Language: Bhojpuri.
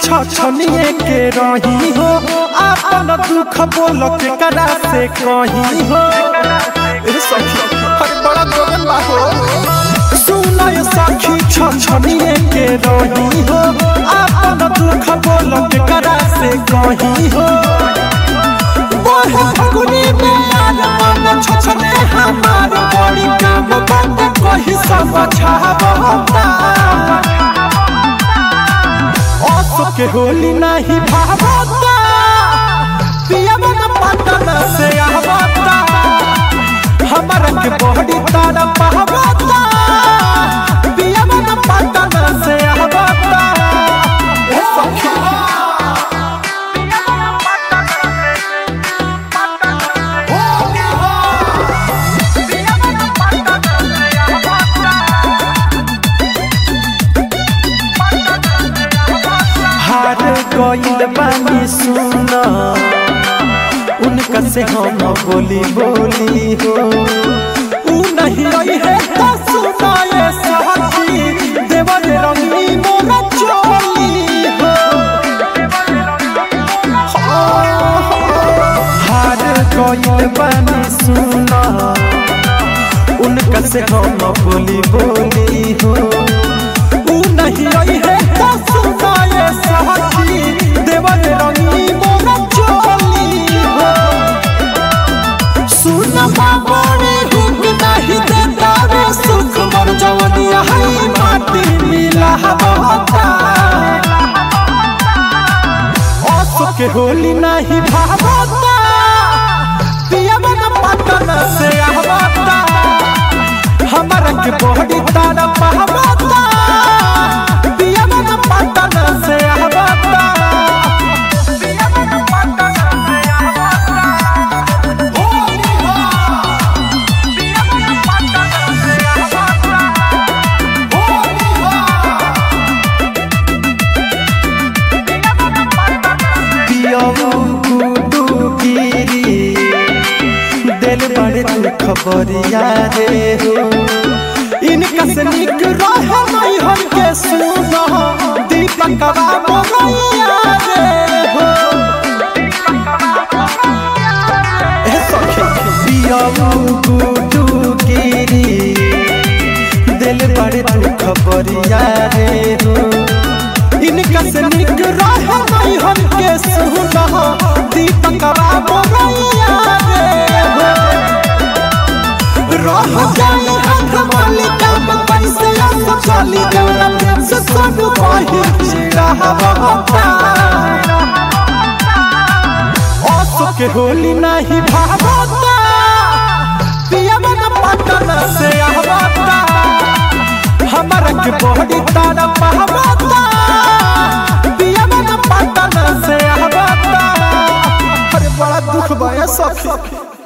छछनिए के रही हो आपन दुख बोल के करा से कही हो ए सखी हर बड़ा गगन बा हो सुनय सखी छछनिए के रही हो आपन दुख बोल के करा से कही हो बहे फगुनी में यार मन छछने हमार बड़ी काम बंद कही सब छावता असो के होली नहीं भावता पिया मन पतन से आवता हमर के बड़ी तारा पावता पिया मन पतन से आवता ए सखी हार गइल बानी सुन उनका से हम बोली बोली हो ऊ नहीं रही है तो सुनाए साथी देवर रंगी मोरा चोली हो हार गइल बानी सुन उनका से हम बोली बोली हो ऊ नहीं रही है तो सुनाए साथी देवर रंगी मोरा चोली हो सुन बाबरे हुक नहीं देता रे सुख मर जवनिया है माटी मिला हवाता असो के होली नहीं भावता पिया मन पतन से आवता हमरा के बॉडी तारा पावता पिया मन पतन से आवता पिया मन पतन से आवता दिल बड़े तू खबरिया रे हो इनका से निक रह नहीं हम के सुनो दीपक मोरैया रे हो ए सखी पियाऊ गुडू गिरी दिल बड़े तू खबरिया रे हो इनका से निक रह नहीं हम के सुनो दीपक मोरैया रे हो रह जाए हाथ मालिका में पैसे आस चली गौरा प्रेम से सब कही चिड़ा हवाता असो के होली नहीं भावता पिया मन पतन से आवता हमरा के बॉडी तारा पावता पिया मन पतन से आवता अरे बड़ा दुख बा सखी